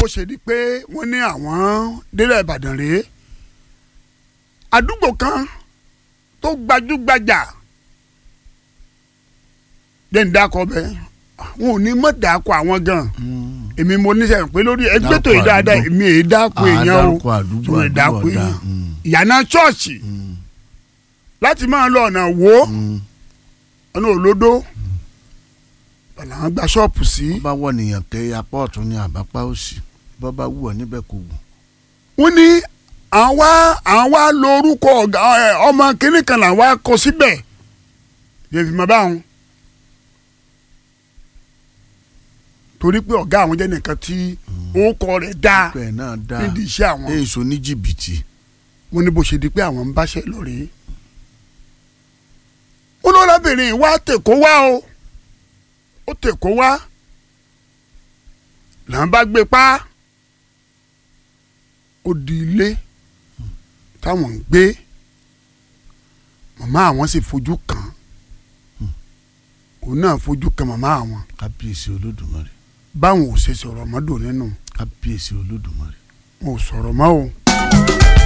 ṣe di pé wọ́n ní àwọn délẹ̀ ìbàdàn rèé àdúgbò kan tó gbajúgbajà jẹ́ni dákọ̀ bẹ́ẹ̀ wọn ò ní mọ̀ dákọ̀ àwọn gan èmi mo níṣẹ́ pé lórí ẹgbẹ́ tó yìí Dákọ̀ dáadáa àdúgbò. èmi èyí dákọ̀ èèyàn o àdárúkọ àdúgbò tó yìí dákọ̀ àdúgbò èèyàn ọ̀dà. ìyànà ṣọ́ọ̀ṣì láti máa lọ ọ̀nà wo ọ̀nà òlódó ọ̀nà àwọn gba ṣọ́ọ̀pù sí. bá wọ nìyàn tẹ apá ọ̀tún ní àbápá òsì bọ́ bá wù ọ́ níbẹ̀ kò wù. wọ́n ní àwa àwa lórúkọ ọ̀gá ẹ, ọmọ kínní kan làwa kọ síbẹ̀ yẹ̀fì mọ́ báwọn. torí pé ọ̀gá àwọn jẹ́ nìkan tí orúkọ rẹ̀ dáa bẹ́ẹ̀ náà dáa nídìí iṣẹ́ àwọn èso ní jìbìtì. wọ́n ní bó ṣe di pé àwọn ń báṣẹ́ lọ rèé. wọ́n ló lábìnrin wá tèkó wá o ó tèkó wá là ń bá gbé pa ó di ilé táwọn ń gbé màmá àwọn sì fojú kàn án òun náà fojú kan màmá àwọn kábíyèsí olódùmarè báwọn ò ṣe sọ̀rọ̀ mọ́dọ̀ nínú kábíyèsí olódùmarè. wọn ò sọ̀rọ̀ mọ́ o